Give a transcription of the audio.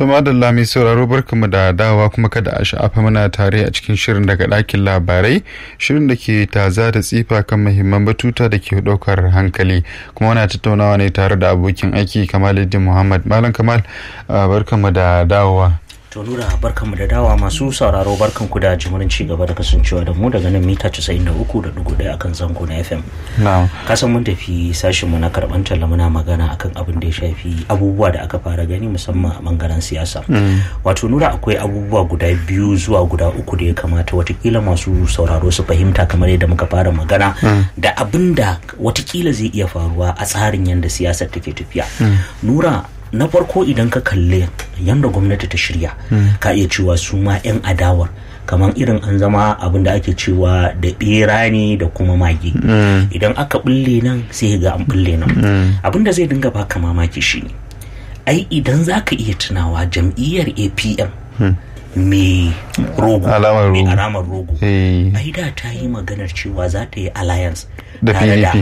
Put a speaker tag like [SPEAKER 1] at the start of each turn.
[SPEAKER 1] To madalla mai sauraro barkamu da dawa kuma kada a sha'afa muna tare a cikin shirin daga ɗakin labarai shirin da ke taza da tsifa kan muhimman batuta da ke ɗaukar hankali kuma wana tattaunawa ne tare da abokin aiki Kamaluddin Muhammad Malam Kamal barkamu da dawowa.
[SPEAKER 2] To Nura barkanmu da dawa masu sauraro barkanku da jimurin ci gaba da kasancewa da mu daga nan mita 93.1 akan zango na FM. Kasan mun tafi sashin mu na karban talla muna magana akan abin da ya shafi abubuwa da aka fara gani musamman a bangaren siyasa. Wato Nura akwai abubuwa guda biyu zuwa guda uku da ya kamata watakila masu sauraro su fahimta kamar yadda muka fara magana da abin da watakila zai iya faruwa a tsarin yadda siyasar take tafiya. Nura na farko idan ka kalle yadda gwamnati ta shirya ka iya cewa su ma 'yan adawar kamar irin an zama abin da ake cewa da bera ne da kuma mage idan aka bulle nan sai ga an bulle nan abin da zai dinga baka mamaki shine ai idan za ka iya tunawa jam'iyyar apm mai rogo mai alamar rogo ai da ta yi maganar cewa za ta yi alliance
[SPEAKER 1] da
[SPEAKER 2] tare da